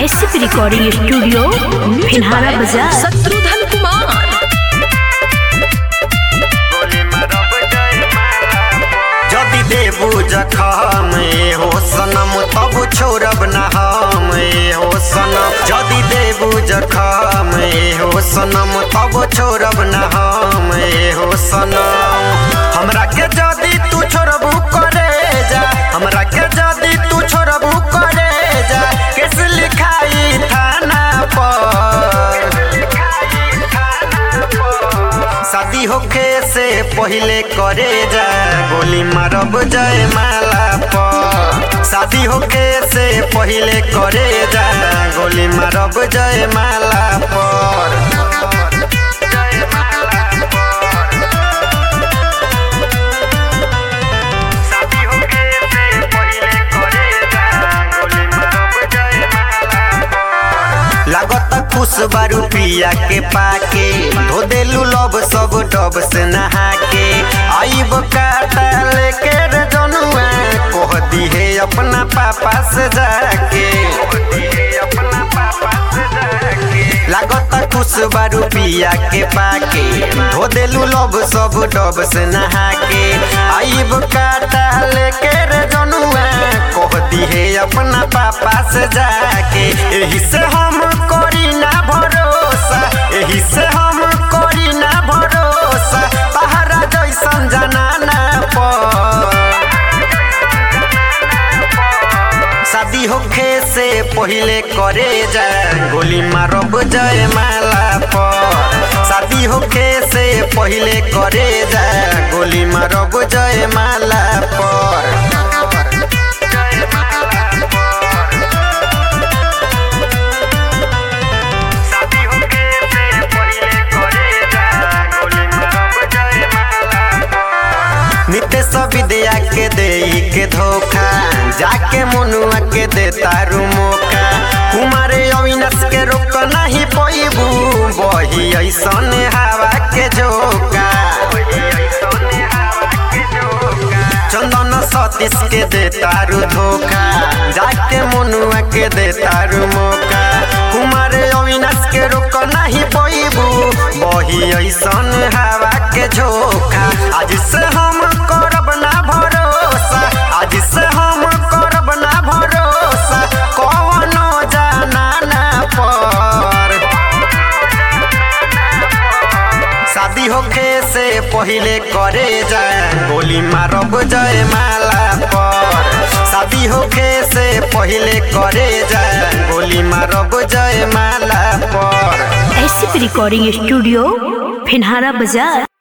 SP recording studio फिनहारा बाजार शत्रुघ्न कुमार যদি দেবু জখম এ হো সনম তবু ছোড়ব না हम এ হো সনম যদি দেবু জখম এ হো সনম তবু ছোড়ব না हम এ হো সনম हमरा के जदी तू छोड़बू करे जा हमरा के जदी तू छोड़बू करे जा केस लिखाई थाना पर शादी होखे से पहिले करे जा गोली मारब जय माला पर शादी होखे से पहिले करे जा गोली मारब जय माला पर शादी होखे से पहिले करे जा गोली मारब जय माला पर लागत खुश बारू पिया के पाके धो देलू लब सब डब से नहा के आईब काटा लेके रे जनुआ कह दी है अपना पापा से जाके लागत खुश बारू पिया के पाके धो देलू लब सब डब से नहा के आईब काटा लेके रे जनुआ कह दी है अपना पापा से जाके एही से हम करी ना भरोसा एही से हम करी ना भरोसा तहरा जैसन जनाना पर शादी होखे से पहिले करे जा गोली मारब जय माला पर शादी होखे से पहिले करे जा गोली मारब जय माला पर शादी होखे से पहिले करे जा गोली मारब जय माला पर नितेश विद्या के दे के धोखा जाके मनुआ के दे तारू मौका कुमारे अविनाश के रोक नहीं पैबू बही ऐसन हवा के झोंका चंदन सतीश के दे तारू धोखा जाके मनुआ के दे तारू मौका कुमार अविनाश के रोक नहीं पैबू बही ऐसन हवा के झोंका आज से हम करब ना भरोसा आज से हम करब ना भरोसा कौनो जाना ना पर शादी होखे से पहिले करे जाए गोली मारब जय माला पर शादी होखे से पहिले करे जाए गोली मारब जय माला पर एसपी रिकॉर्डिंग स्टूडियो फिनहारा बाजार